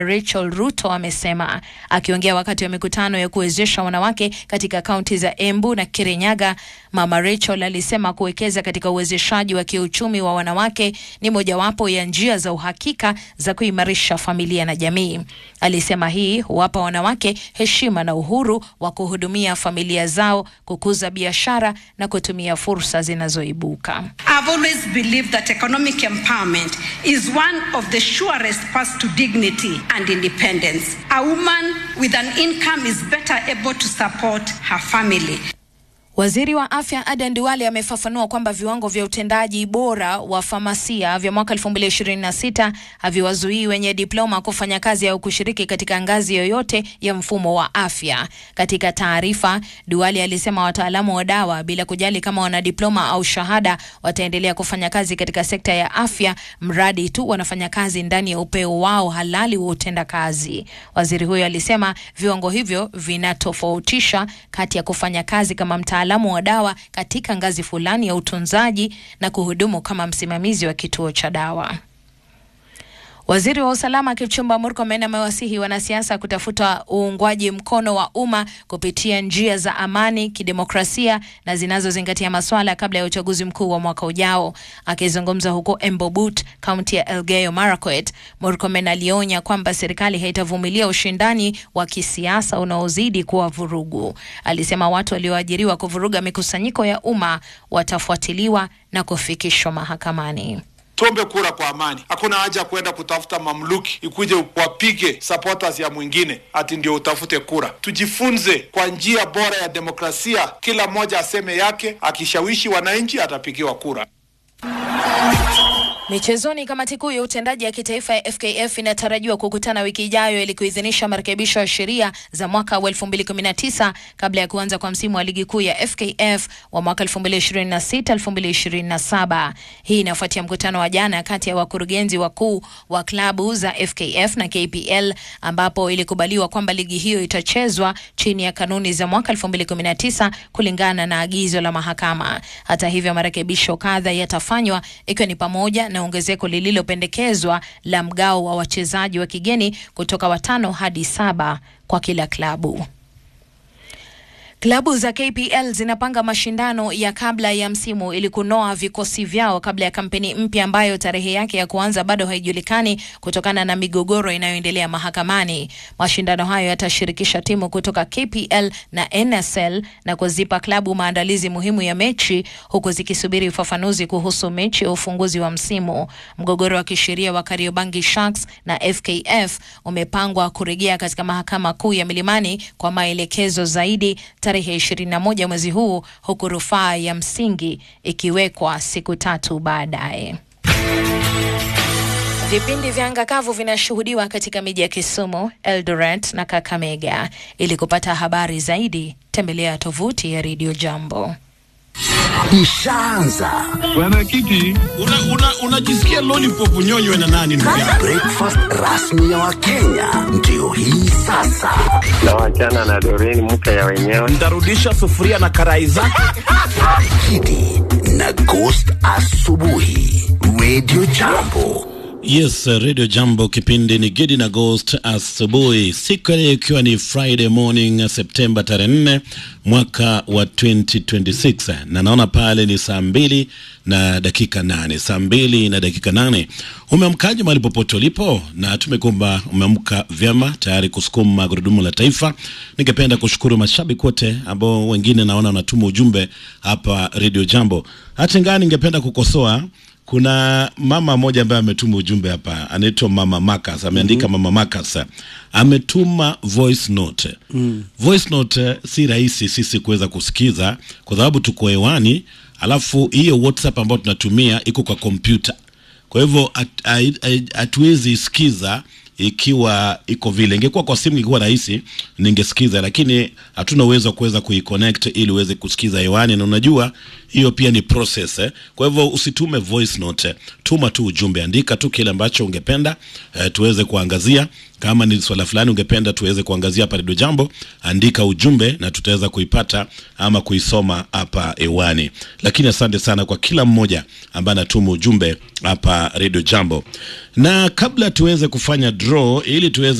Rachel Ruto amesema akiongea wakati wa mikutano ya kuwezesha wanawake katika kaunti za Embu na Kirinyaga. Mama Rachel alisema kuwekeza katika uwezeshaji wa kiuchumi wa wanawake ni mojawapo ya njia za uhakika za kuimarisha familia na jamii. Alisema hii huwapa wanawake heshima na uhuru wa kuhudumia familia zao, kukuza biashara na kutumia fursa zinazoibuka. I've always believed that economic empowerment is one of the surest paths to dignity and independence. A woman with an income is better able to support her family. Waziri wa afya Aden Duale amefafanua kwamba viwango vya utendaji bora wa famasia vya mwaka 2026 haviwazuii wenye diploma kufanya kazi au kushiriki katika ngazi yoyote ya mfumo wa afya. Katika taarifa, Duale alisema wataalamu wa dawa, bila kujali kama wana diploma au shahada, wataendelea kufanya kazi katika sekta ya afya mradi tu wanafanya kazi ndani ya upeo wao halali wa utenda kazi. Waziri huyo alisema viwango hivyo vinatofautisha kati ya kufanya kazi kama mtaalamu wa dawa katika ngazi fulani ya utunzaji na kuhudumu kama msimamizi wa kituo cha dawa. Waziri wa usalama Kipchumba Murkomen amewasihi wanasiasa kutafuta uungwaji mkono wa umma kupitia njia za amani, kidemokrasia na zinazozingatia maswala kabla ya uchaguzi mkuu wa mwaka ujao. Akizungumza huko Embobut, kaunti ya Elgeyo Marakwet, Murkomen alionya kwamba serikali haitavumilia ushindani wa kisiasa unaozidi kuwa vurugu. Alisema watu walioajiriwa kuvuruga mikusanyiko ya umma watafuatiliwa na kufikishwa mahakamani. Tuombe kura kwa amani. Hakuna haja ya kwenda kutafuta mamluki ikuje wapige supporters ya mwingine ati ndio utafute kura. Tujifunze kwa njia bora ya demokrasia, kila mmoja aseme yake, akishawishi wananchi atapigiwa kura. Michezoni, kamati kuu ya utendaji ya kitaifa ya FKF inatarajiwa kukutana wiki ijayo ili kuidhinisha marekebisho ya sheria za mwaka wa 2019 kabla ya kuanza kwa msimu wa ligi kuu ya FKF wa mwaka 2026-2027. Hii inafuatia mkutano wa jana kati ya wakurugenzi wakuu wa klabu za FKF na KPL ambapo ilikubaliwa kwamba ligi hiyo itachezwa chini ya kanuni za mwaka 2019 kulingana na agizo la mahakama. Hata hivyo, marekebisho kadha yatafanywa ikiwa ni pamoja na ongezeko lililopendekezwa la mgao wa wachezaji wa kigeni kutoka watano hadi saba kwa kila klabu. Klabu za KPL zinapanga mashindano ya kabla ya msimu ili kunoa vikosi vyao kabla ya kampeni mpya ambayo tarehe yake ya kuanza bado haijulikani kutokana na migogoro inayoendelea mahakamani. Mashindano hayo yatashirikisha timu kutoka KPL na NSL na kuzipa klabu maandalizi muhimu ya mechi huku zikisubiri ufafanuzi kuhusu mechi ya ufunguzi wa msimu. Mgogoro wa kisheria wa Kariobangi Sharks na FKF umepangwa kurejea katika mahakama kuu ya Milimani kwa maelekezo zaidi tarehe 21 mwezi huu huku rufaa ya msingi ikiwekwa siku tatu baadaye. Vipindi vya anga kavu vinashuhudiwa katika miji ya Kisumu, Eldoret na Kakamega. Ili kupata habari zaidi, tembelea tovuti ya Radio Jambo. Ishaanza Bwana Kiti, unajisikia una, una lollipop unyonywe na nani ndugu yangu? breakfast rasmi ya Wakenya ndio hii sasa. na wachana na Doreen mke ya wenyewe. Ntarudisha sufuria na karai zake. Kidi na Ghost asubuhi, Radio Jambo. Yes, Radio Jambo, kipindi ni Gidi na Ghost asubuhi, siku ya leo ikiwa ni Friday morning Septemba tarehe 4 mwaka wa 2026, na naona pale ni saa mbili na dakika nane, saa mbili na dakika nane. Umeamkaje mahali popote ulipo? Na tumekumba umeamka vyema tayari kusukuma gurudumu la taifa. Ningependa kushukuru mashabiki wote ambao wengine naona wanatuma ujumbe hapa Radio Jambo. Hata ingawa ningependa kukosoa kuna mama mmoja ambaye ametuma ujumbe hapa, anaitwa Mama Makas, ameandika mm -hmm. Mama Makas ametuma voice note mm. Voice note si rahisi sisi kuweza kusikiza kwa sababu tuko hewani, alafu hiyo WhatsApp ambayo tunatumia iko kwa kompyuta, kwa hivyo hatuwezi sikiza ikiwa iko vile. Ingekuwa kwa simu ingekuwa rahisi, ningesikiza, lakini hatuna uwezo wa kuweza kuiconnect ili uweze kusikiza hewani, na unajua hiyo pia ni process eh. Kwa hivyo usitume voice note, tuma tu ujumbe, andika tu kile ambacho ungependa eh, tuweze kuangazia Kama ni swala fulani ungependa tuweze kuangazia hapa Redio Jambo, andika ujumbe na tutaweza kuipata ama kuisoma hapa hewani. Lakini asante sana kwa kila mmoja ambaye anatuma ujumbe hapa Redio Jambo, na kabla tuweze kufanya draw ili tuweze